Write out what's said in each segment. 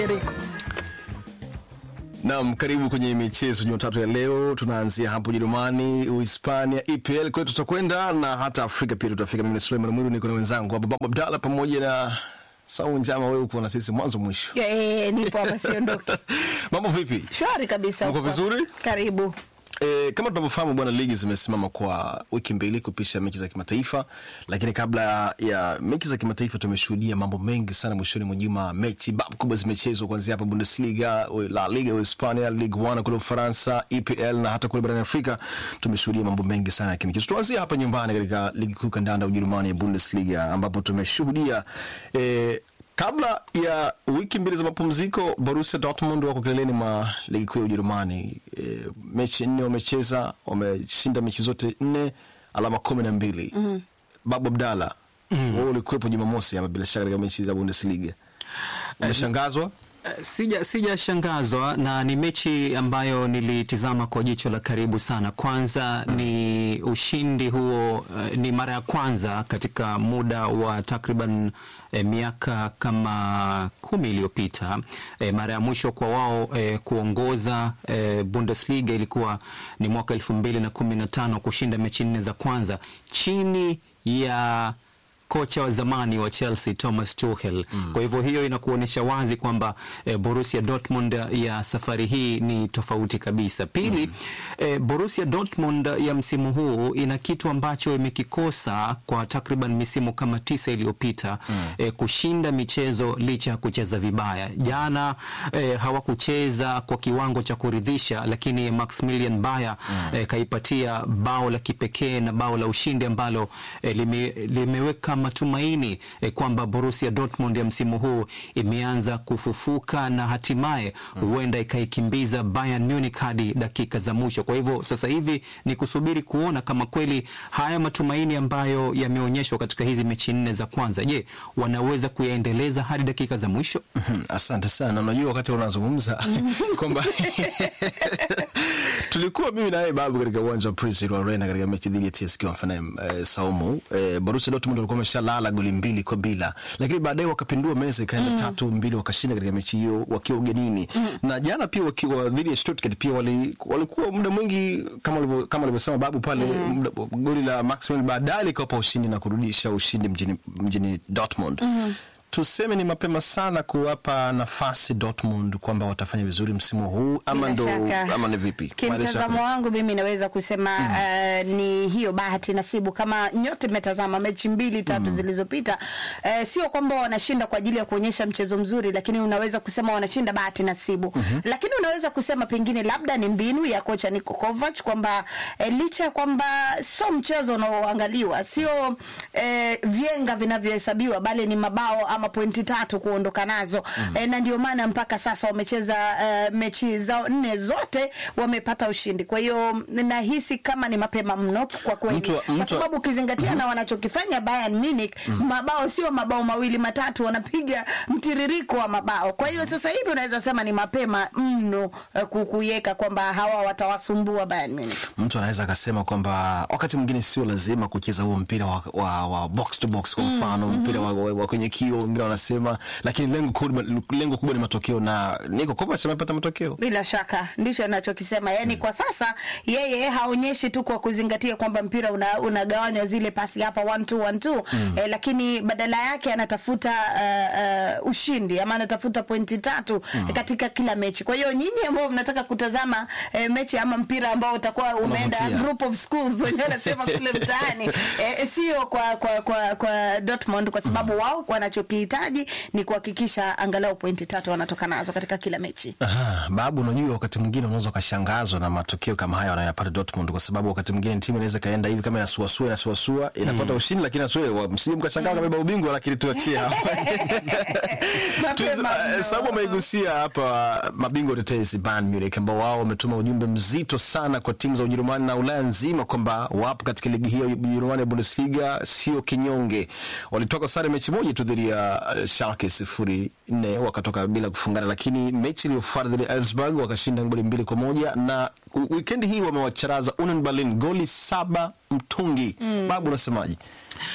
Eriko. Naam, karibu kwenye michezo Jumatatu ya leo. Tunaanzia hapo Ujerumani, Uhispania, EPL kwetu tutakwenda na hata Afrika pia tutafika. Mimi ni Suleiman Mwiru, niko na wenzangu hapa Babu Abdalla pamoja na Sau Njama. Wewe uko na sisi mwanzo mwisho. Eh, nipo hapa siondoki. Mambo vipi? Shwari kabisa. Uko huko. vizuri? Karibu. E, kama tunavyofahamu bwana, ligi zimesimama kwa wiki mbili kupisha mechi za kimataifa, lakini kabla ya mechi za kimataifa tumeshuhudia mambo mengi sana mwishoni mwa juma. Mechi bab kubwa zimechezwa kuanzia hapa Bundesliga, La Liga Hispania, Ligue 1 kule Ufaransa, EPL na hata kule barani Afrika tumeshuhudia mambo mengi sana ya kimichezo. Tuanzie hapa nyumbani katika ligi kuu kandanda Ujerumani ya Bundesliga ambapo tumeshuhudia e, Kabla ya wiki mbili za mapumziko, Borussia Dortmund wako kileleni mwa ligi kuu ya Ujerumani. E, mechi nne wamecheza, wameshinda mechi zote nne, alama kumi na mbili. mm-hmm. Babu Abdalla, mm-hmm. wewe ulikuwepo Jumamosi hapa bila shaka katika mechi za Bundesliga, umeshangazwa? Eh, Sija sijashangazwa na ni mechi ambayo nilitizama kwa jicho la karibu sana. Kwanza ni ushindi huo, eh, ni mara ya kwanza katika muda wa takriban eh, miaka kama kumi iliyopita. Eh, mara ya mwisho kwa wao eh, kuongoza eh, Bundesliga ilikuwa ni mwaka elfu mbili na kumi na tano kushinda mechi nne za kwanza chini ya kocha wa zamani wa Chelsea Thomas Tuchel. Mm. Kwa hivyo hiyo inakuonyesha wazi kwamba eh, Borussia Dortmund ya safari hii ni tofauti kabisa. Pili, mm. eh, Borussia Dortmund ya msimu huu ina kitu ambacho imekikosa kwa takriban misimu kama tisa iliyopita, mm. eh, kushinda michezo licha ya kucheza vibaya. Jana eh, hawakucheza kwa kiwango cha kuridhisha, lakini Maximilian Bayer mm. eh, kaipatia bao la kipekee na bao la ushindi ambalo eh, lime, limeweka matumaini eh, kwamba Borussia Dortmund ya msimu huu imeanza kufufuka na hatimaye huenda ikaikimbiza Bayern Munich hadi dakika za mwisho. Kwa hivyo sasa hivi ni kusubiri kuona kama kweli haya matumaini ambayo yameonyeshwa katika hizi mechi nne za kwanza, je, wanaweza kuyaendeleza hadi dakika za mwisho? Mhm, Asante sana. Unajua, wakati unazungumza kwamba tulikuwa mimi na yeye babu katika uwanja wa Prince Edward Arena katika mechi dhidi ya TSK Hoffenheim eh, Saumu eh, Borussia Dortmund walikuwa wameshalala goli mbili kwa bila, lakini baadaye wakapindua meza ikaenda tatu mbili, wakashinda katika mechi hiyo wakiwa ugenini na jana pia wakiwa dhidi ya Stuttgart pia wali, walikuwa muda mwingi kama walivyo- kama alivyosema babu pale muda- goli la Maxwell baadaye likawapa ushindi na kurudisha ushindi mjini, mjini Dortmund tuseme ni mapema sana kuwapa nafasi Dortmund kwamba watafanya vizuri msimu huu ama Bila ndo shaka. ama ni vipi? Kimtazamo wangu mimi naweza kusema uh, ni hiyo bahati nasibu. Kama nyote mmetazama mechi mbili tatu zilizopita, uh, sio kwamba wanashinda kwa ajili ya kuonyesha mchezo mzuri, lakini unaweza kusema wanashinda bahati nasibu. Lakini unaweza kusema pengine labda ni mbinu ya kocha Niko Kovac kwamba eh, licha ya kwamba sio mchezo unaoangaliwa, sio eh, vyenga vinavyohesabiwa, bali ni mabao ama pointi tatu kuondoka nazo eh, na ndio maana mpaka sasa wamecheza eh, mechi zao nne zote wamepata ushindi. Kwa hiyo nahisi kama ni mapema mno kwa kweli, Mtu wa- kwa mtu wa- sababu ukizingatia na wanachokifanya Bayern Munich, mabao sio mabao mawili matatu, wanapiga mtiririko wa mabao. Kwa hiyo sasa hivi unaweza sema ni mapema mno eh, ku- kuiweka kwamba hawa watawasumbua Bayern Munich. Mtu anaweza akasema kwamba wakati mwingine sio lazima kucheza huo mpira wa, wa, wa box to box kwa mfano mpira wa, wa, wa kwenye kio, wengine wanasema, lakini lengo kubwa, lengo kubwa ni matokeo na Niko Kovac amepata matokeo. Bila shaka ndicho anachokisema. Yani kwa sasa yeye haonyeshi tu kwa kuzingatia kwamba mpira una- unagawanywa zile pasi hapa one two, one two. Eh, lakini badala yake anatafuta uh, uh, ushindi ama anatafuta pointi tatu katika kila mechi. Kwa hiyo nyinyi ambao mnataka kutazama eh, mechi ama mpira ambao utakuwa umeenda Unavutia. group of schools wenyewe wanasema kule mtaani eh, sio kwa, kwa, kwa, kwa Dortmund kwa sababu wao wanachokihitaji ni kuhakikisha angalau pointi tatu wanatoka nazo katika kila mechi. Aha, babu, unajua wakati mwingine unaweza ukashangazwa na matokeo kama haya wanayopata Dortmund, kwa sababu wakati mwingine timu inaweza kaenda hivi kama inasuasua inasuasua inapata ushindi, lakini asue msije mkashangaa kabeba ubingwa, lakini tuachie hapa. Mapema Tuzo- eh, mno. Sababu ameigusia hapa mabingwa tetesi Bayern Munich ambao wao wametuma ujumbe mzito sana kwa timu za Ujerumani na Ulaya nzima kwamba wapo katika ligi hiyo ya Ujerumani ya Bundesliga, sio kinyonge. Walitoka sare mechi moja tu dhidi ya eh, Schalke sifuri nne wakatoka bila kufungana, lakini mechi iliyofuata dhidi ya Elfsberg wakashinda goli mbili kwa moja na u- wikendi hii wamewacharaza Union Berlin goli saba mtungi. Babu, unasemaje?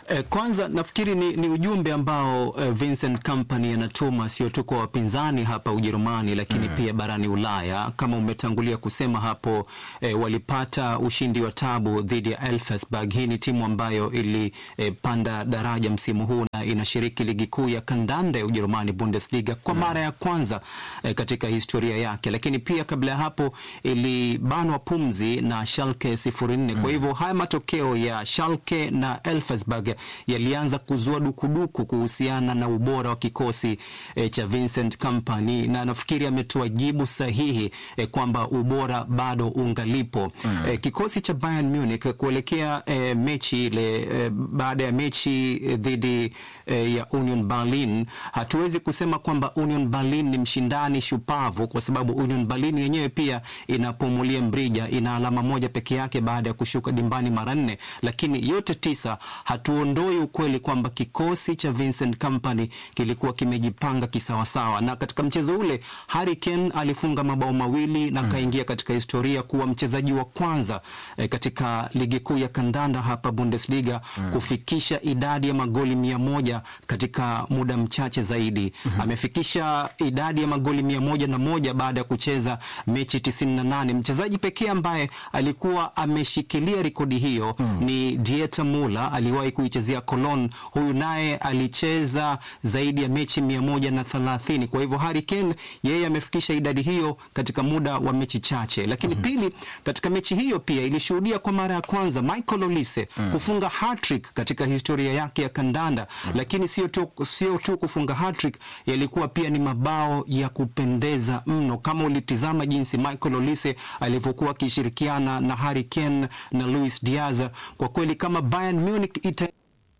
Eh, kwanza nafikiri ni, ni ujumbe ambao eh, Vincent Kompany anatuma sio tu kwa wapinzani hapa Ujerumani lakini pia barani Ulaya. Kama umetangulia kusema hapo eh, walipata ushindi wa tabu dhidi ya Elfsberg. Hii ni timu ambayo ilipanda daraja msimu huu na inashiriki ligi kuu ya kandanda ya Ujerumani Bundesliga kwa mara ya kwanza eh, katika historia yake, lakini pia kabla ya hapo ilibanwa pumzi na Schalke 04. Kwa hivyo haya matokeo ya Schalke na Elfsberg yalianza kuzua dukuduku kuhusiana na ubora wa kikosi eh, cha Vincent Kompany, na nafikiri ametoa jibu sahihi eh, kwamba ubora bado ungalipo. Eh, kikosi cha Bayern Munich kuelekea eh, mechi ile eh, baada ya mechi eh, dhidi eh, ya Union Berlin, hatuwezi kusema kwamba Union Berlin ni mshindani shupavu, kwa sababu Union Berlin yenyewe pia inapumulia mrija, ina alama moja peke yake baada ya kushuka dimbani mara nne, lakini yote tisa hatuondoi ukweli kwamba kikosi cha Vincent Kompany kilikuwa kimejipanga kisawasawa, na katika mchezo ule Harry Kane alifunga mabao mawili na kaingia katika historia kuwa mchezaji wa kwanza eh, katika ligi kuu ya kandanda hapa Bundesliga kufikisha idadi ya magoli mia moja katika muda mchache zaidi. Amefikisha idadi ya magoli mia moja na moja baada ya kucheza mechi 98. Mchezaji pekee ambaye alikuwa ameshikilia rekodi hiyo ni Dieter Muller, aliwahi kuichezea Cologne. Huyu naye alicheza zaidi ya mechi mia moja na thelathini. Kwa hivyo Harry Kane yeye amefikisha idadi hiyo katika muda wa mechi chache, lakini pili, katika mechi hiyo pia ilishuhudia kwa mara ya kwanza Michael Olise kufunga hat-trick katika historia yake ya kandanda, lakini sio tu, sio tu kufunga hat-trick, yalikuwa pia ni mabao ya kupendeza mno. Kama ulitizama jinsi Michael Olise alivyokuwa akishirikiana na Harry Kane na Luis Diaz, kwa kweli kama Bayern Munich ita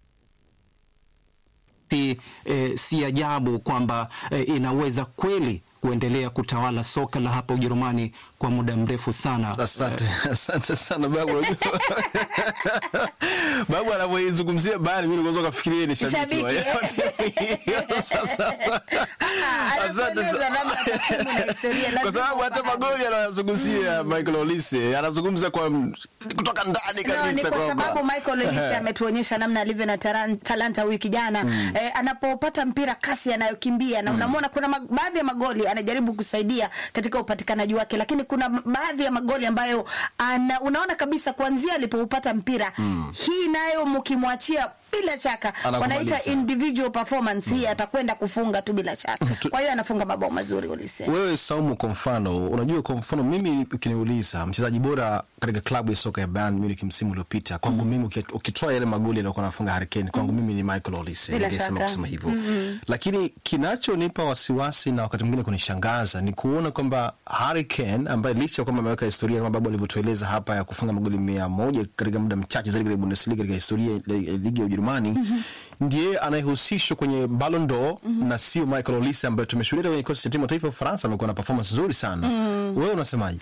si, eh, si ajabu kwamba eh, inaweza kweli kuendelea kutawala soka la hapa Ujerumani kwa muda mrefu sana. Asante, asante sana babu. Unajua babu anavyoizungumzia Bayern Munich unaweza kufikiria ni shabiki wa Sasa sasa, asante sana. kwa sababu hata magoli anayozungumzia Michael Olise anazungumza kwa kutoka ndani No, ni kabisa kwa kwamba- sababu Michael Olise ametuonyesha namna alivyo na taran- talanta wiki jana eh, anapopata mpira kasi anayokimbia na unamwona kuna mag- baadhi ya magoli anajaribu kusaidia katika upatikanaji wake, lakini kuna m- baadhi ya magoli ambayo ana, unaona kabisa kuanzia alipoupata mpira hii nayo mkimwachia bila shaka Anakumaliza. wanaita individual performance hii atakwenda kufunga tu bila shaka. Kwa hiyo anafunga mabao mazuri Olise. Wewe Saumu, kwa mfano, unajua, kwa mfano mimi ukiniuliza mchezaji bora katika klabu ya soka ya Bayern Munich msimu uliopita, kwangu mimi uki- ukitoa yale magoli aliyokuwa anafunga Harry Kane, kwangu mimi ni Michael Olise, Bila ningesema shaka. kusema hivyo. Lakini kinachonipa wasiwasi na wakati mwingine kunishangaza ni kuona kwamba Harry Kane ambaye licha ya kwamba ameweka historia kama babu alivyotueleza hapa ya kufunga magoli mia moja katika muda mchache zaidi katika Bundesliga katika historia ya ligi ya Ujerumani ndiye anayehusishwa kwenye Ballon d'Or na sio Michael Olise ambaye tumeshuhudia kwenye kikosi cha timu ya taifa ya Ufaransa amekuwa na performance nzuri sana. Wewe unasemaje?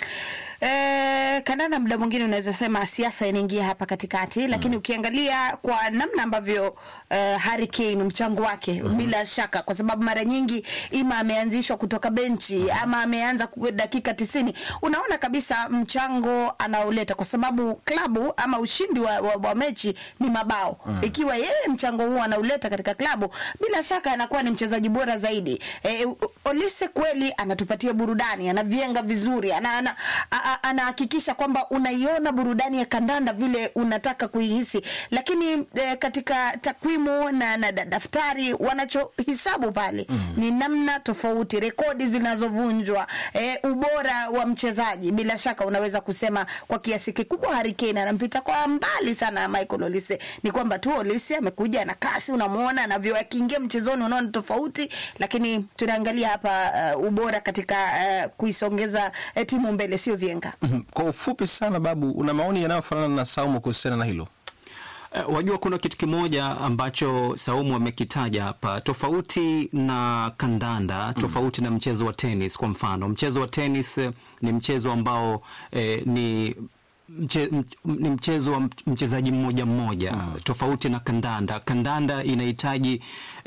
Eh, kandanda muda mwingine unaweza sema siasa inaingia hapa katikati, lakini ukiangalia kwa namna ambavyo eh, Harry Kane mchango wake bila shaka, kwa sababu mara nyingi ima ameanzishwa kutoka benchi ama ameanza ku- dakika tisini, unaona kabisa mchango anaoleta, kwa sababu klabu ama ushindi wa, wa, wa mechi ni mabao. Ikiwa yeye mchango huo anauleta katika klabu, bila shaka anakuwa ni mchezaji bora zaidi. Eh, Olise kweli anatupatia burudani, anavienga vizuri, ana, ana, a- a- anahakikisha kwamba unaiona burudani ya kandanda vile unataka kuihisi, lakini eh, katika takwimu na, na da- daftari wanachohisabu pale ni namna tofauti, rekodi zinazovunjwa, eh, ubora wa mchezaji. Bila shaka unaweza kusema kwa kiasi kikubwa Harry Kane anampita kwa mbali sana Michael Olise. Ni kwamba tu Olise amekuja na kasi, unamwona anavyo akiingia mchezoni, unaona tofauti, lakini tunaangalia hapa uh, ubora katika uh, kuisongeza uh, timu mbele, sio vienga. Mhm. Kwa ufupi sana, Babu, una maoni yanayofanana na Saumu kuhusiana na hilo? Eh, Wajua, kuna kitu kimoja ambacho Saumu amekitaja hapa, tofauti na kandanda, tofauti na mchezo wa tenis. Kwa mfano, mchezo wa tenis eh, ni mchezo ambao eh, ni mche, mch, ni mchezo wa mch- mchezaji mmoja mmoja tofauti na kandanda. Kandanda inahitaji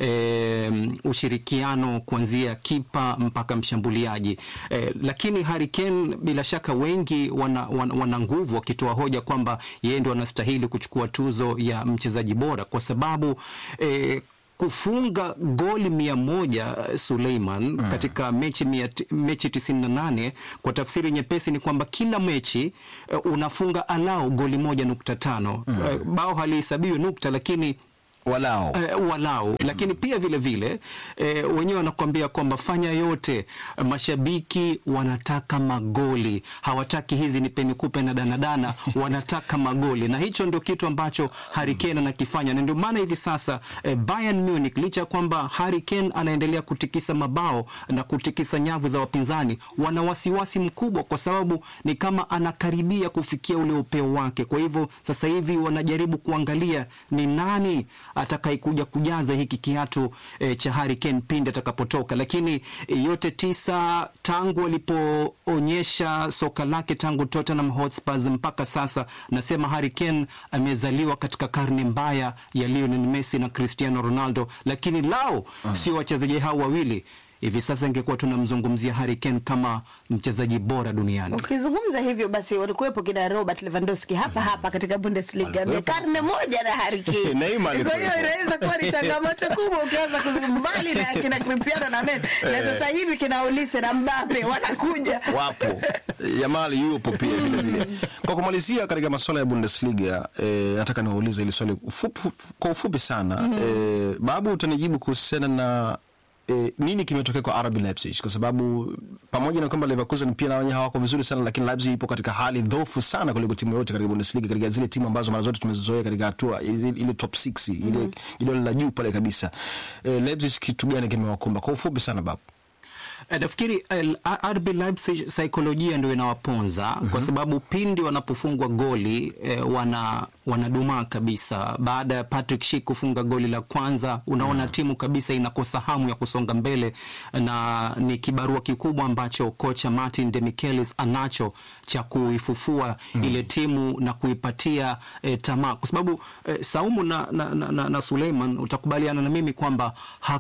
eh, ushirikiano kuanzia kipa mpaka mshambuliaji eh, lakini Harry Kane bila shaka wengi wana, wana, wana nguvu wakitoa hoja kwamba yeye ndo anastahili kuchukua tuzo ya mchezaji bora kwa sababu eh, kufunga goli mia moja Suleiman katika mechi, mia, mechi tisini na nane kwa tafsiri nyepesi ni kwamba kila mechi eh, unafunga alau goli moja nukta tano Eh, bao halihesabiwi nukta lakini walao eh, walau lakini pia vile vile eh, wenyewe wanakuambia kwamba fanya yote. Mashabiki wanataka magoli, hawataki hizi ni peni kupe na danadana, wanataka magoli, na hicho ndio kitu ambacho Harry Kane anakifanya, na ndio maana hivi sasa eh, Bayern Munich licha ya kwamba Harry Kane anaendelea kutikisa mabao na kutikisa nyavu za wapinzani, wana wasiwasi mkubwa, kwa sababu ni kama anakaribia kufikia ule upeo wake. Kwa hivyo sasa hivi wanajaribu kuangalia ni nani atakayekuja kujaza hiki kiatu eh, cha Harry Kane pindi atakapotoka. Lakini eh, yote tisa tangu alipoonyesha soka lake tangu Tottenham Hotspurs mpaka sasa, nasema Harry Kane amezaliwa katika karne mbaya ya Lionel Messi na Cristiano Ronaldo, lakini lao sio wachezaji hao wawili hivi sasa ingekuwa tunamzungumzia Harry Kane kama mchezaji bora duniani. Ukizungumza hivyo basi, walikuwepo kina Robert Lewandowski hapa hapa katika Bundesliga, ni Walikuwepo. karne moja na Harry Kane. Neymar Kwa hiyo alikuwepo. inaweza kuwa ni changamoto kubwa ukianza kuzungumza mbali na kina Cristiano na Messi, na sasa hivi kina Olise na Mbappe wanakuja wapo Yamali yupo pia vile vile. Kwa kumalizia katika masuala ya Bundesliga eh, nataka niwaulize hili swali ufupi, kwa ufupi sana eh, Babu, utanijibu kuhusiana na eh, nini kimetokea kwa RB Leipzig, kwa sababu pamoja na kwamba Leverkusen pia na wenyewe hawako vizuri sana, lakini Leipzig ipo katika hali dhaifu sana kuliko timu yote katika Bundesliga, katika zile timu ambazo mara zote tumezizoea katika hatua ile, ile top 6 ile ile la juu pale kabisa. Eh, Leipzig kitu gani kimewakumba? Kwa ufupi sana Babu. Eh, Nafikiri eh, RB Leipzig saikolojia ndio inawaponza kwa sababu pindi wanapofungwa goli eh, wana wanadumaa kabisa. Baada ya Patrick Schick kufunga goli la kwanza, unaona timu kabisa inakosa hamu ya kusonga mbele, na ni kibarua kikubwa ambacho kocha Martin Demichelis anacho cha kuifufua ile timu na kuipatia eh, tamaa, kwa sababu eh, Saumu na, na, na, na, na Suleiman, utakubaliana na mimi kwamba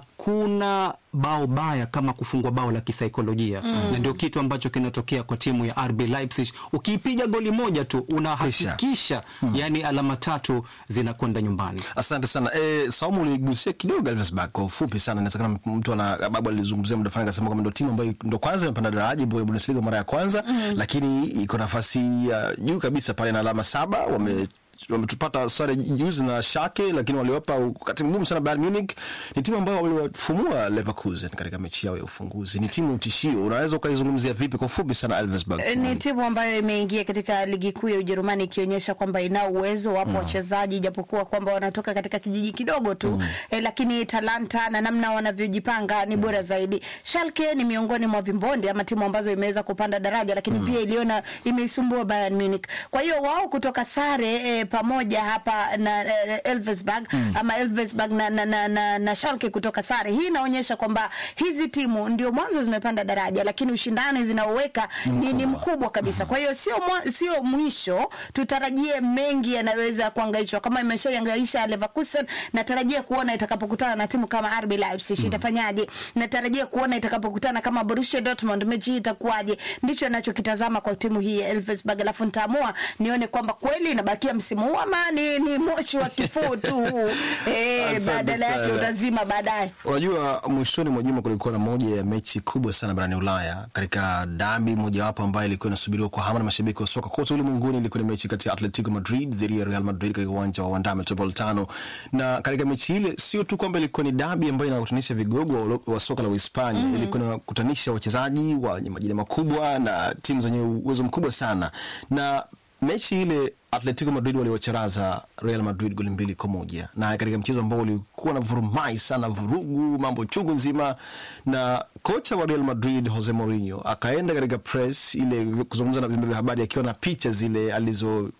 hakuna bao baya kama kufungwa bao la kisaikolojia na ndio kitu ambacho kinatokea kwa timu ya RB Leipzig. Ukiipiga goli moja tu unahakikisha yani alama tatu zinakwenda nyumbani. Asante sana e, Saumu uligusia kidogo Elversberg kwa ufupi sana. Inawezekana mtu ana babu alizungumzia muda fulani akasema kwamba ndo timu ambayo ndo kwanza imepanda daraja ya Bundesliga mara ya kwanza lakini iko nafasi ya juu kabisa pale na alama saba wame wametupata sare juzi na Schalke, lakini waliwapa wakati mgumu sana Bayern Munich. Ni timu ambayo waliwafumua Leverkusen katika mechi yao ya ufunguzi. Ni timu tishio. Unaweza ukaizungumzia vipi kwa ufupi sana Elversberg? Eh, ni timu ambayo imeingia katika ligi kuu ya Ujerumani ikionyesha kwamba ina uwezo. Wapo wachezaji japokuwa kwamba wanatoka katika kijiji kidogo tu eh, lakini talanta na namna wanavyojipanga ni bora zaidi. Schalke ni miongoni mwa vimbonde ama timu ambazo imeweza kupanda daraja, lakini pia iliona imeisumbua Bayern Munich. Kwa hiyo wao kutoka sare eh, pamoja hapa na eh, Elversberg ama Elversberg na, na, na, na, na Schalke kutoka sare, hii inaonyesha kwamba hizi timu ndio mwanzo zimepanda daraja, lakini ushindani zinaoweka ni, ni mkubwa kabisa. Kwa hiyo sio mwa- sio mwisho, tutarajie mengi yanaweza kuangaishwa kama imeshaangaisha Leverkusen. Natarajia kuona itakapokutana na timu kama RB Leipzig itafanyaje. Natarajia kuona itakapokutana kama Borussia Dortmund, mechi hii itakuwaje. Ndicho ninachokitazama kwa timu hii ya Elversberg, alafu nitaamua nione kwamba kweli inabakia msimu huu ama ni, ni moshi wa kifuu tu huu eh, Asante badala yake sana. utazima baadaye. Unajua, mwishoni mwa juma kulikuwa na moja ya mechi kubwa sana barani Ulaya katika dabi mojawapo ambayo ilikuwa inasubiriwa kwa hamu na mashabiki wa soka kote ulimwenguni. Ilikuwa ni mechi kati ya Atletico Madrid dhidi ya Real Madrid katika uwanja wa Wanda Metropolitano, na katika mechi ile sio tu kwamba ilikuwa ni dabi ambayo inawakutanisha vigogo wa, wa soka la Uhispania mm -hmm. ilikuwa inawakutanisha wachezaji wenye majina makubwa na timu zenye uwezo mkubwa sana na mechi ile Atletico Madrid waliwacharaza Real Madrid goli mbili kwa moja na katika mchezo ambao ulikuwa na vurumai sana, vurugu, mambo chungu nzima, na kocha wa Real Madrid Jose Mourinho akaenda katika press ile kuzungumza na vyombo vya habari akiwa na picha zile alizo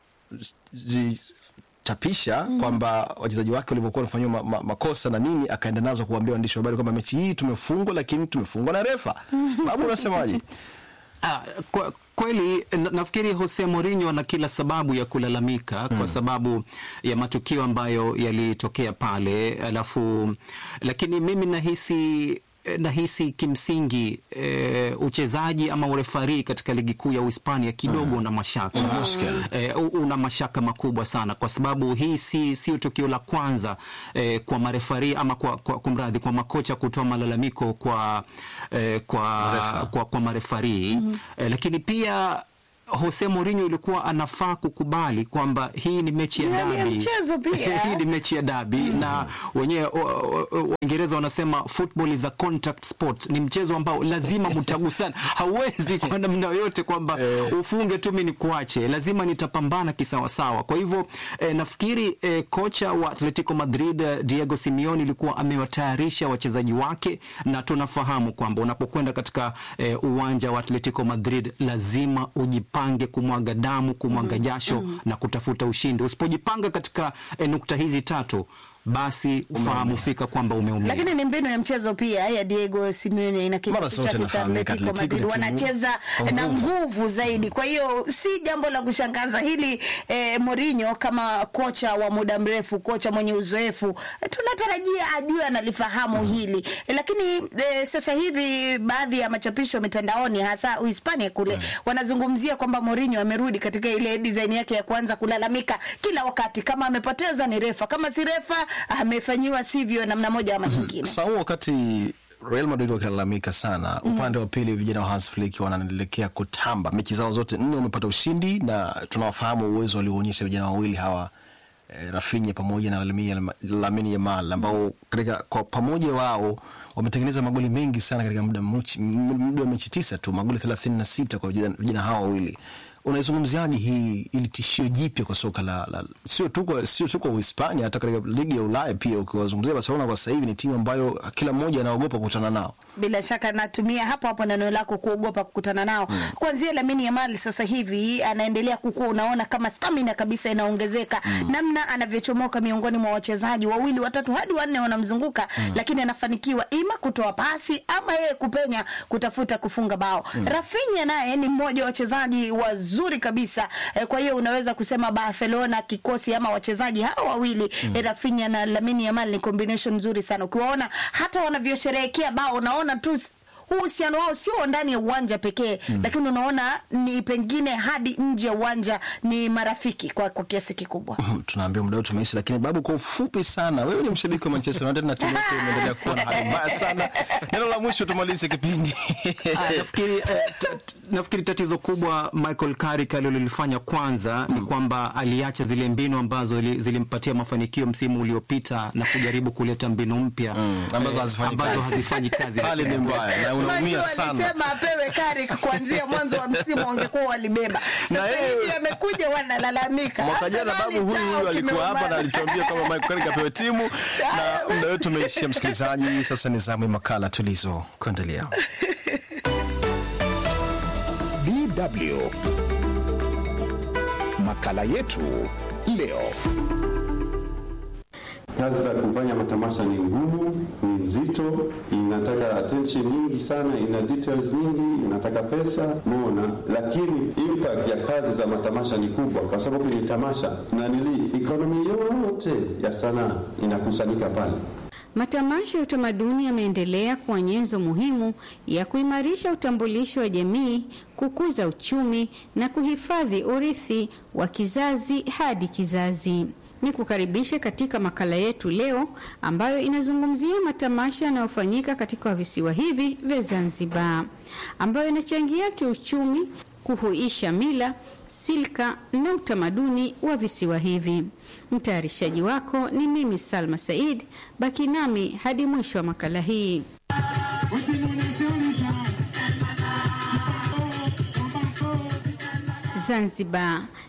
zi, chapisha mm. kwamba wachezaji wake walivyokuwa wanafanyiwa ma, ma, makosa na nini, akaenda nazo kuambia waandishi wa habari kwamba mechi hii tumefungwa, lakini tumefungwa na refa. Babu, unasemaje? Ah, kwa, kweli na, nafikiri Jose Mourinho ana kila sababu ya kulalamika mm. kwa sababu ya matukio ambayo yalitokea pale, alafu lakini mimi nahisi nahisi kimsingi e, uchezaji ama urefari katika ligi kuu ya Uhispania kidogo una mashaka e, una mashaka makubwa sana, kwa sababu hii si sio tukio la kwanza e, kwa marefari ama kwa, kwa kumradhi kwa makocha kutoa malalamiko kwa, e, kwa, kwa, kwa marefari mm -hmm. e, lakini pia Jose Mourinho ilikuwa anafaa kukubali kwamba hii ni mechi ya Ndani ya dabi. mchezo pia. hii ni mechi ya dabi na wenyewe o- o- o- Waingereza wanasema football is a contact sport, ni mchezo ambao lazima mtagusana. Hauwezi kwa namna yoyote kwamba ufunge tu mimi nikuache, lazima nitapambana kisawasawa. Kwa hivyo eh, nafikiri eh, kocha wa Atletico Madrid eh, Diego Simeone ilikuwa amewatayarisha wachezaji wake, na tunafahamu kwamba unapokwenda katika eh, uwanja wa Atletico Madrid lazima ujipange kumwaga damu, kumwaga jasho na kutafuta ushindi. Usipojipanga katika eh, nukta hizi tatu basi ufahamu fika kwamba umeumia. lakini ni mbinu ya mchezo pia ya Diego Simeone na Mara kikosi zote chake cha nafahamika, Atletico Atletico Madrid ni timu wanacheza kwa na nguvu. nguvu zaidi. Kwa hiyo si jambo la kushangaza hili eh, Mourinho kama kocha wa muda mrefu, kocha mwenye uzoefu eh, tunatarajia ajue analifahamu hili eh, lakini eh, sasa hivi baadhi ya machapisho mitandaoni hasa Uhispania kule wanazungumzia kwamba Mourinho amerudi katika ile design yake ya kuanza kulalamika kila wakati, kama amepoteza ni refa, kama si refa amefanyiwa sivyo namna moja ama nyingine. Sasa huu wakati Real Madrid wakilalamika sana, upande wa pili vijana wa Hans Flick wanaendelea kutamba. Mechi zao zote nne wamepata ushindi, na tunawafahamu uwezo walioonyesha vijana wawili hawa eh, Rafinha pamoja na Lamine Lamine Yamal ambao katika kwa pamoja wao wametengeneza magoli mengi sana katika muda mchi- muda wa mechi tisa tu, magoli 36 kwa vijana vijana hawa wawili. Unaizungumziaje hii ili tishio jipya kwa soka la, la sio tu kwa sio tu kwa Uhispania, hata katika ligi ya Ulaya pia. Ukiwazungumzia Barcelona kwa sasa hivi ni timu ambayo kila mmoja anaogopa kukutana nao. Bila shaka natumia hapo hapo neno lako kuogopa kukutana nao. Mm. Kuanzia Lamine Yamal sasa hivi anaendelea kukua, unaona kama stamina kabisa inaongezeka. Mm. Namna anavyochomoka miongoni mwa wachezaji wawili watatu hadi wanne wanamzunguka, mm. lakini anafanikiwa ima kutoa pasi ama yeye kupenya kutafuta kufunga bao. Mm. Rafinha naye ni mmoja wa wachezaji wazuri kabisa. Eh, kwa hiyo unaweza kusema Barcelona kikosi ama wachezaji hao wawili mm. eh, Rafinha na Lamine Yamal ni combination nzuri sana. Ukiwaona hata wanavyosherehekea bao unaona tu s- huu uhusiano wao sio ndani ya uwanja pekee mm. lakini unaona ni pengine hadi nje ya uwanja ni marafiki kwa, kwa kiasi kikubwa. Mhm, tunaambia muda wetu umeisha, lakini babu, kwa ufupi sana, wewe ni mshabiki wa Manchester United na timu yako imeendelea kuwa na hali mbaya sana. Neno la mwisho tumalize kipindi. Ah, nafikiri, eh, t- t- nafikiri tatizo kubwa Michael Carrick alilolifanya kwanza ni kwamba aliacha zile mbinu ambazo li- zilimpatia mafanikio msimu uliopita na kujaribu kuleta mbinu mpya Mm, ambazo eh, hazifanyi ambazo kazi. hazifanyi kazi. Hali ni mbaya na unaumia Unajua sana. walisema apewe Carrick kuanzia mwanzo wa msimu wangekuwa walibeba. Na Sasa yeye- hivi amekuja wanalalamika. Mwaka jana Arsenali babu huyu chao huyu alikuwa hapa na kimeumana. alituambia kwamba Michael Carrick apewe timu, na muda wetu umeishia. Msikilizaji, sasa ni zamu ya makala tulizo kuendelea. DW. Makala yetu leo. Kazi za kufanya matamasha ni ngumu, ni nzito, inataka attention nyingi sana, ina details nyingi, inataka pesa mona, lakini impact ya kazi za matamasha ni kubwa, kwa sababu kwenye tamasha nanili economy yote ya sanaa inakusanyika pale. Matamasha ya utamaduni yameendelea kuwa nyenzo muhimu ya kuimarisha utambulisho wa jamii, kukuza uchumi na kuhifadhi urithi wa kizazi hadi kizazi. Ni kukaribisha katika makala yetu leo ambayo inazungumzia matamasha yanayofanyika katika visiwa hivi vya Zanzibar ambayo inachangia kiuchumi, kuhuisha mila, silka na utamaduni wa visiwa hivi. Mtayarishaji wako ni mimi Salma Said. Baki nami hadi mwisho wa makala hii. Zanzibar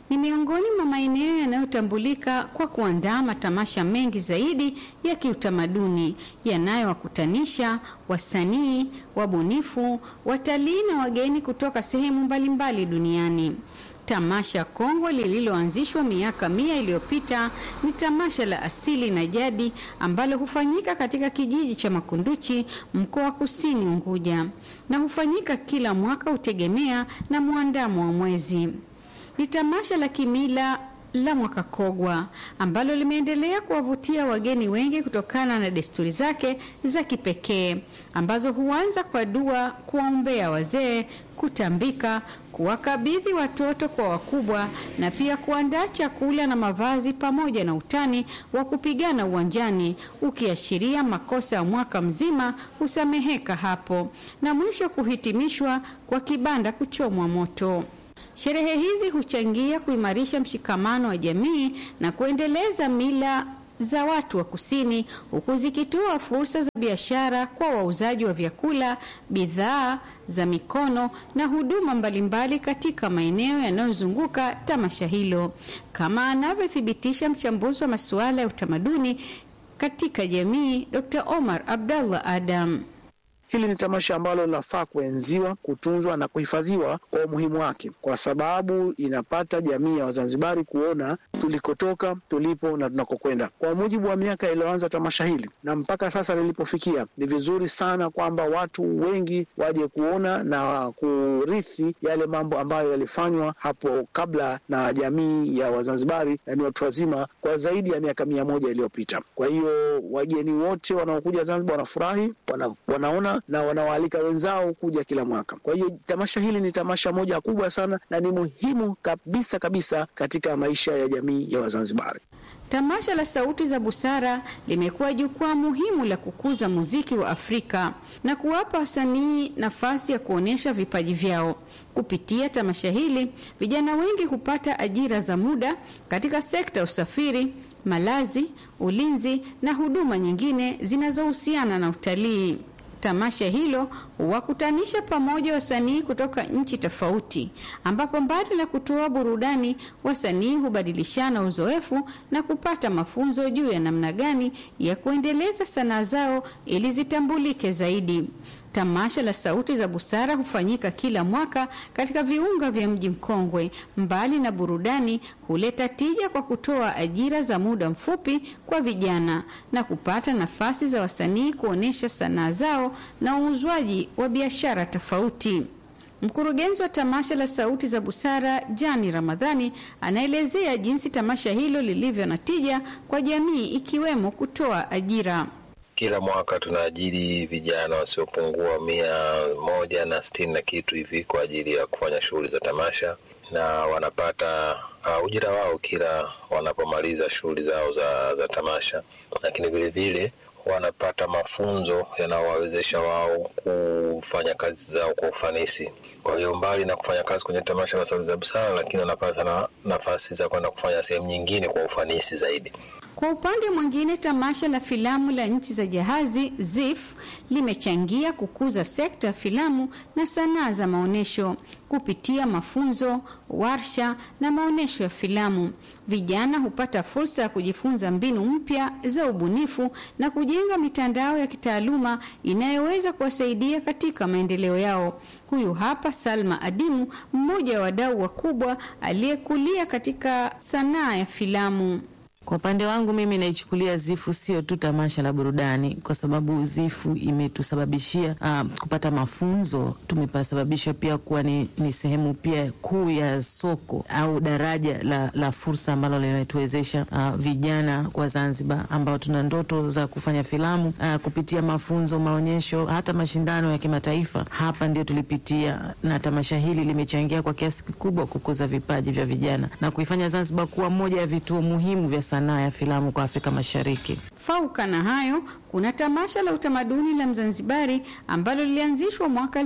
ni miongoni mwa maeneo yanayotambulika kwa kuandaa matamasha mengi zaidi ya kiutamaduni yanayowakutanisha wasanii, wabunifu, watalii na wageni kutoka sehemu mbalimbali duniani. Tamasha kongwe lililoanzishwa miaka mia iliyopita ni tamasha la asili na jadi ambalo hufanyika katika kijiji cha Makunduchi, mkoa wa Kusini Unguja, na hufanyika kila mwaka, hutegemea na mwandamo wa mwezi. Ni tamasha la kimila la mwaka Kogwa ambalo limeendelea kuwavutia wageni wengi kutokana na desturi zake za kipekee ambazo huanza kwa dua, kuwaombea wazee, kutambika, kuwakabidhi watoto kwa wakubwa na pia kuandaa chakula na mavazi pamoja na utani wa kupigana uwanjani ukiashiria makosa ya mwaka mzima husameheka hapo na mwisho kuhitimishwa kwa kibanda kuchomwa moto. Sherehe hizi huchangia kuimarisha mshikamano wa jamii na kuendeleza mila za watu wa kusini huku zikitoa fursa za biashara kwa wauzaji wa vyakula, bidhaa za mikono na huduma mbalimbali katika maeneo yanayozunguka tamasha hilo, kama anavyothibitisha mchambuzi wa masuala ya utamaduni katika jamii Dr. Omar Abdallah Adam. Hili ni tamasha ambalo linafaa kuenziwa, kutunzwa na kuhifadhiwa kwa umuhimu wake, kwa sababu inapata jamii ya Wazanzibari kuona tulikotoka, tulipo na tunakokwenda. Kwa mujibu wa miaka iliyoanza tamasha hili na mpaka sasa lilipofikia, ni vizuri sana kwamba watu wengi waje kuona na kurithi yale mambo ambayo yalifanywa hapo kabla na jamii ya Wazanzibari, yani watu wazima, kwa zaidi ya miaka mia moja iliyopita. Kwa hiyo wageni wote wanaokuja Zanzibar wanafurahi, wana, wanaona na wanawaalika wenzao kuja kila mwaka. Kwa hiyo tamasha hili ni tamasha moja kubwa sana na ni muhimu kabisa kabisa katika maisha ya jamii ya Wazanzibari. Tamasha la Sauti za Busara limekuwa jukwaa muhimu la kukuza muziki wa Afrika na kuwapa wasanii nafasi ya kuonyesha vipaji vyao. Kupitia tamasha hili, vijana wengi hupata ajira za muda katika sekta ya usafiri, malazi, ulinzi na huduma nyingine zinazohusiana na utalii. Tamasha hilo huwakutanisha pamoja wasanii kutoka nchi tofauti, ambapo mbali na kutoa burudani, wasanii hubadilishana uzoefu na kupata mafunzo juu ya namna gani ya kuendeleza sanaa zao ili zitambulike zaidi. Tamasha la Sauti za Busara hufanyika kila mwaka katika viunga vya mji mkongwe. Mbali na burudani, huleta tija kwa kutoa ajira za muda mfupi kwa vijana na kupata nafasi za wasanii kuonyesha sanaa zao na uuzwaji wa biashara tofauti. Mkurugenzi wa tamasha la Sauti za Busara, Jani Ramadhani, anaelezea jinsi tamasha hilo lilivyo na tija kwa jamii ikiwemo kutoa ajira. Kila mwaka tunaajiri vijana wasiopungua mia moja na sitini na kitu hivi kwa ajili ya kufanya shughuli za tamasha, na wanapata uh, ujira wao kila wanapomaliza shughuli zao za, za tamasha, lakini vilevile wanapata mafunzo yanayowawezesha wao kufanya kazi zao kwa ufanisi. Kwa hiyo mbali na kufanya kazi kwenye tamasha la Sauti za Busara, lakini wanapata na nafasi za kwenda kufanya sehemu nyingine kwa ufanisi zaidi. Kwa upande mwingine, tamasha la filamu la nchi za jahazi ZIF limechangia kukuza sekta ya filamu na sanaa za maonyesho kupitia mafunzo, warsha na maonyesho ya filamu. Vijana hupata fursa ya kujifunza mbinu mpya za ubunifu na kujenga mitandao ya kitaaluma inayoweza kuwasaidia katika maendeleo yao. Huyu hapa Salma Adimu, mmoja wa wadau wakubwa aliyekulia katika sanaa ya filamu. Kwa upande wangu mimi naichukulia Zifu sio tu tamasha la burudani, kwa sababu Zifu imetusababishia uh, kupata mafunzo. Tumepasababisha pia kuwa ni, ni sehemu pia kuu ya soko au daraja la, la fursa ambalo limetuwezesha uh, vijana kwa Zanzibar ambao tuna ndoto za kufanya filamu uh, kupitia mafunzo, maonyesho, hata mashindano ya kimataifa. Hapa ndio tulipitia, na tamasha hili limechangia kwa kiasi kikubwa kukuza vipaji vya vijana na kuifanya Zanzibar kuwa moja ya vituo muhimu vya sanaa ya filamu kwa Afrika Mashariki. Fauka na hayo, kuna tamasha la utamaduni la Mzanzibari ambalo lilianzishwa mwaka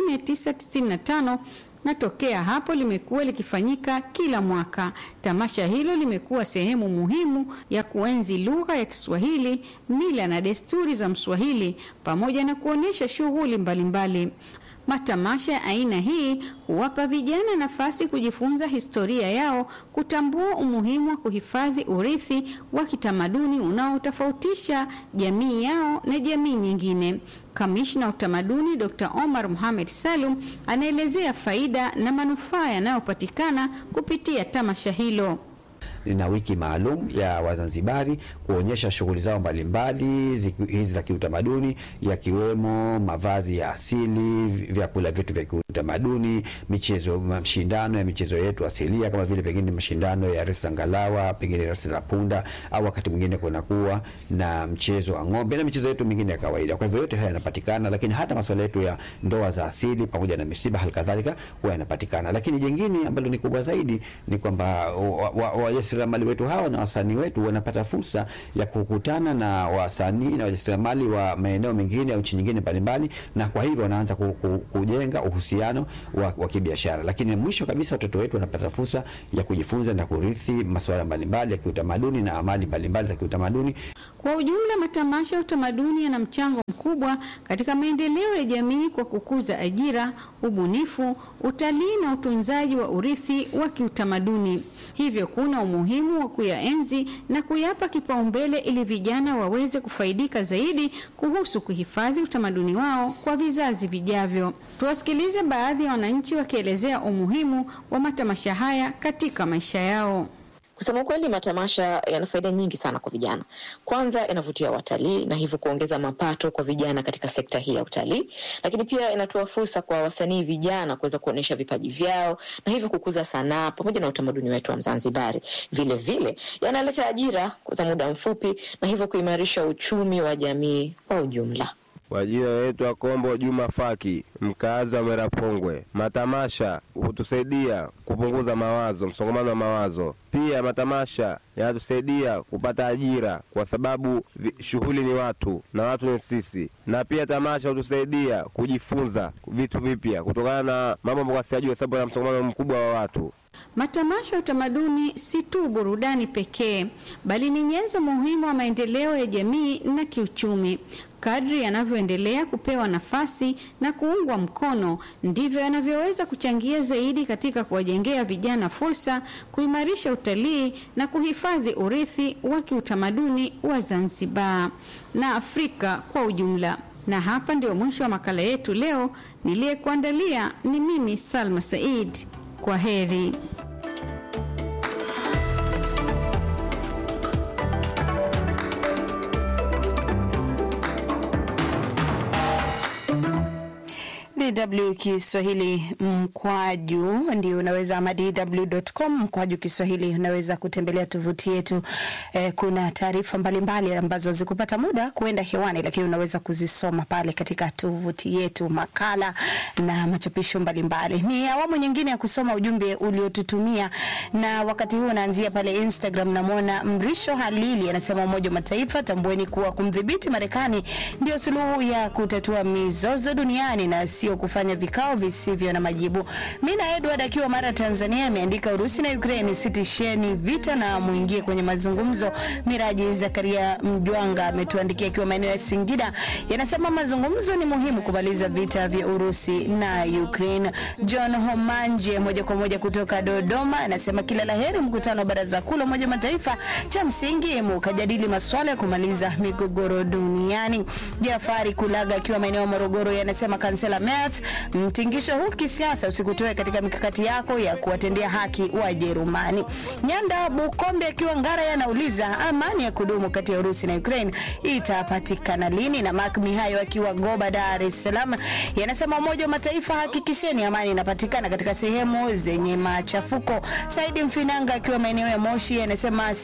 1995 na tokea hapo limekuwa likifanyika kila mwaka. Tamasha hilo limekuwa sehemu muhimu ya kuenzi lugha ya Kiswahili, mila na desturi za Mswahili pamoja na kuonyesha shughuli mbalimbali. Matamasha ya aina hii huwapa vijana nafasi kujifunza historia yao, kutambua umuhimu wa kuhifadhi urithi wa kitamaduni unaotofautisha jamii yao na jamii nyingine. Kamishna wa utamaduni Dr. Omar Mohamed Salum anaelezea faida na manufaa yanayopatikana kupitia tamasha hilo. Lina wiki maalum ya Wazanzibari kuonyesha shughuli zao mbalimbali hizi za kiutamaduni, yakiwemo mavazi ya asili, vyakula vyetu vya kiutamaduni, michezo, mashindano ya michezo yetu asilia kama vile pengine mashindano ya resi za ngalawa, pengine resi za punda, au wakati mwingine kunakuwa na mchezo wa ng'ombe na michezo yetu mingine ya kawaida. Kwa hivyo yote haya yanapatikana, lakini hata masuala yetu ya ndoa za asili pamoja na misiba halikadhalika huwa yanapatikana. Lakini jingine ambalo ni kubwa zaidi ni kwamba wajasiriamali wetu hawa na wasanii wetu wanapata fursa ya kukutana na wasanii na wajasiriamali wa maeneo mengine au nchi nyingine mbalimbali, na kwa hivyo wanaanza ku, ku, kujenga uhusiano wa, wa kibiashara. Lakini mwisho kabisa watoto wetu wanapata fursa ya kujifunza na kurithi masuala mbalimbali ya kiutamaduni na amali mbalimbali za kiutamaduni. Kwa ujumla, matamasha ya utamaduni yana mchango mkubwa katika maendeleo ya jamii kwa kukuza ajira, ubunifu, utalii na utunzaji wa urithi wa kiutamaduni. Hivyo kuna umuhimu wa kuyaenzi na kuyapa kipaumbele ili vijana waweze kufaidika zaidi kuhusu kuhifadhi utamaduni wao kwa vizazi vijavyo. Tuwasikilize baadhi ya wananchi wakielezea umuhimu wa matamasha haya katika maisha yao. Kusema ukweli, matamasha yana faida nyingi sana kwa vijana. Kwanza, yanavutia watalii na hivyo kuongeza mapato kwa vijana katika sekta hii ya utalii, lakini pia inatoa fursa kwa wasanii vijana kuweza kuonyesha vipaji vyao na hivyo kukuza sanaa pamoja na utamaduni wetu wa Mzanzibari. Vile vile yanaleta ajira za muda mfupi na hivyo kuimarisha uchumi wa jamii kwa ujumla. Kwa jina naitwa Kombo Juma Faki, mkaazi wa Merapongwe. Matamasha hutusaidia kupunguza mawazo, msongamano wa mawazo. Pia matamasha yanatusaidia kupata ajira, kwa sababu shughuli ni watu na watu ni sisi, na pia tamasha hutusaidia kujifunza vitu vipya kutokana na mambo ambayo siyajua, kwa sababu ya msongamano mkubwa wa watu. Matamasha ya utamaduni si tu burudani pekee, bali ni nyenzo muhimu wa maendeleo ya jamii na kiuchumi. Kadri yanavyoendelea kupewa nafasi na kuungwa mkono, ndivyo yanavyoweza kuchangia zaidi katika kuwajengea vijana fursa, kuimarisha utalii na kuhifadhi urithi wa kiutamaduni wa Zanzibar na Afrika kwa ujumla. Na hapa ndio mwisho wa makala yetu leo. Niliyekuandalia ni mimi Salma Said. Kwa heri. DW Kiswahili mkwaju ndio unaweza ama dw.com mkwaju Kiswahili unaweza kutembelea tovuti yetu. Eh, kuna taarifa mbalimbali ambazo zikupata muda kuenda hewani, lakini unaweza kuzisoma pale katika tovuti yetu, makala na machapisho mbalimbali. Ni awamu nyingine ya kusoma ujumbe uliotutumia, na wakati huu naanzia pale Instagram. Namwona Mrisho Halili anasema, Umoja wa Mataifa, tambueni kuwa kumdhibiti Marekani ndio suluhu ya kutatua mizozo duniani na sio kufanya vikao visivyo na majibu. Mina Edward akiwa Mara, Tanzania, ameandika Urusi na Ukraine, sitisheni vita na muingie kwenye mazungumzo. Miraji Zakaria Mjwanga ametuandikia akiwa maeneo ya Singida, yanasema mazungumzo ni muhimu kumaliza vita vya Urusi na Ukraine. John Homanje moja kwa moja kutoka Dodoma anasema kila laheri mkutano wa Baraza Kuu la Umoja wa Mataifa, cha msingi mukajadili masuala ya kumaliza migogoro duniani. Jafari Kulaga akiwa maeneo ya Morogoro yanasema kansela Merz, mtingisho huu kisiasa usikutoe katika mikakati yako ya kuwatendea haki Wajerumani. Nyanda Bukombe akiwa Ngara yanauliza amani ya kudumu kati ya Urusi na Ukraine itapatikana lini? Na Mark Mihayo akiwa Goba, Dar es Salaam yanasema Umoja wa Mataifa, hakikisheni amani inapatikana katika sehemu zenye machafuko. Saidi Mfinanga akiwa maeneo ya Moshi anasema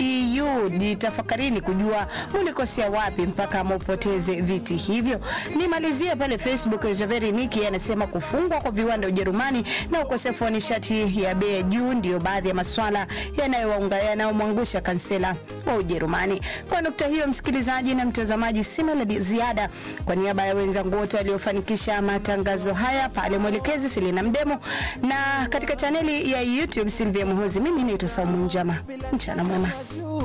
CDU jitafakarini kujua mulikosea wapi mpaka mupoteze viti hivyo. Nimalizie pale Facebook, Javeri Niki anasema kufungwa kwa viwanda Ujerumani na ukosefu wa nishati ya bei ya juu ndio baadhi ya maswala yanayomwangusha kansela wa Ujerumani. Kwa nukta hiyo, msikilizaji na mtazamaji, sina la ziada. Kwa niaba ya wenzangu wote waliofanikisha matangazo haya, pale mwelekezi Selina Mdemo na katika chaneli ya YouTube Silvia Muhozi, mimi naitwa Saumu Njama. Mchana mwema.